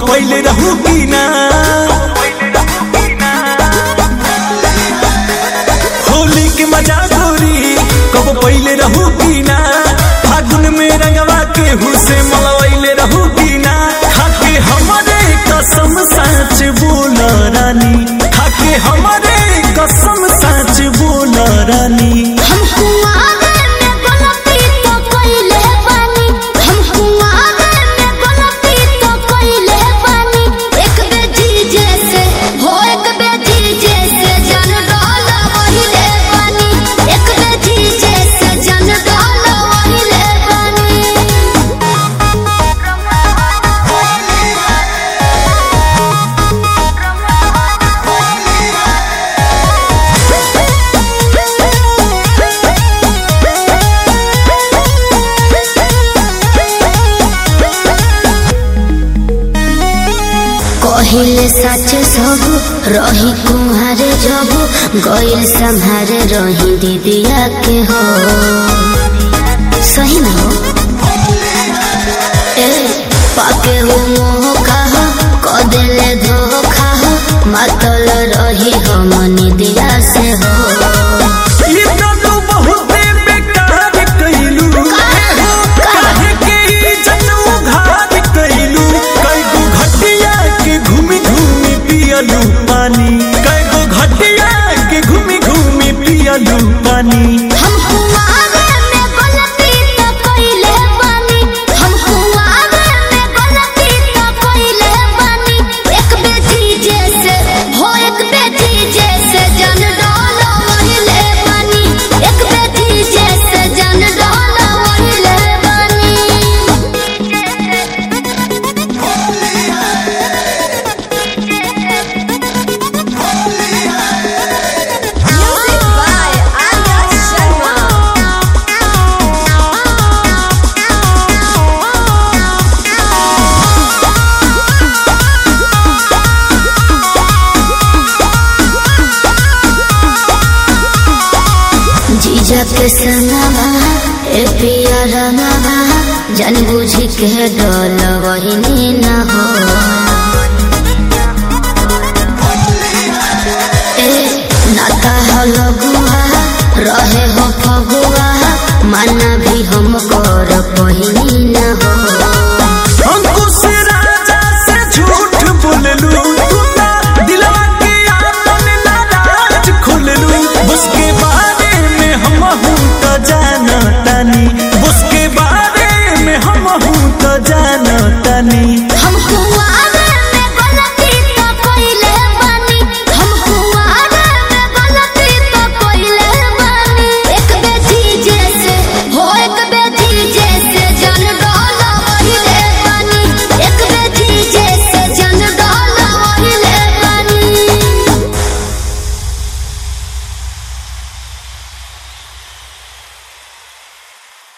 पहले रहू की ना होली के मजा गोरी कब पहले रहू की ना फागुन में रंगवा के हुसे मलवैले रहू की ना खाके हमारे कसम सच बोल रानी खाके हमारे कसम सच बोल रानी हम कुआरे में गलती तो कइले बानी हम कुआरे में गलती तो कइले बानी एक बेटी जैसे हो एक बेटी जैसे जन डाल वहिले बानी एक बेटी जैसे जन डाल वहिले कहिले सच सब रही कुम्हारे जब गइल संहारे रही दीदिया के हो सही में हो ए पाके हो मोह कहा कदेले धोखा हो मतल रही हम निदिया से हो ये तो तू बहुते बेकार कइलू काहे के इज्जत उधार कइलू कईगो घटिया के घूमी घूमी पियलू पानी कईगो घटिया के घूमी घूमी पियलू पानी हम कुआरे में गलती तो कइले बानी हम कुआरे में गलती तो कइले बानी एक बेटी जैसे हो एक बेटी जैसे जन डाल वहिले बानी एक बेटी जैसे जन डाल वहिले Music by Arya जीजा के संगवा ए पिया रंगवा जन बुझी के डोल वही न हो ए नाता हो लगुआ रहे हो फगुआ माना भी हम कर पहिनी न हो अंकुश राजा से झूठ बोललू तू ना दिलवा के आपन नाराज खोललू उसके बारे में हम हूँ तो जाना तानी उसके बारे में हम हूँ तो जाना तानी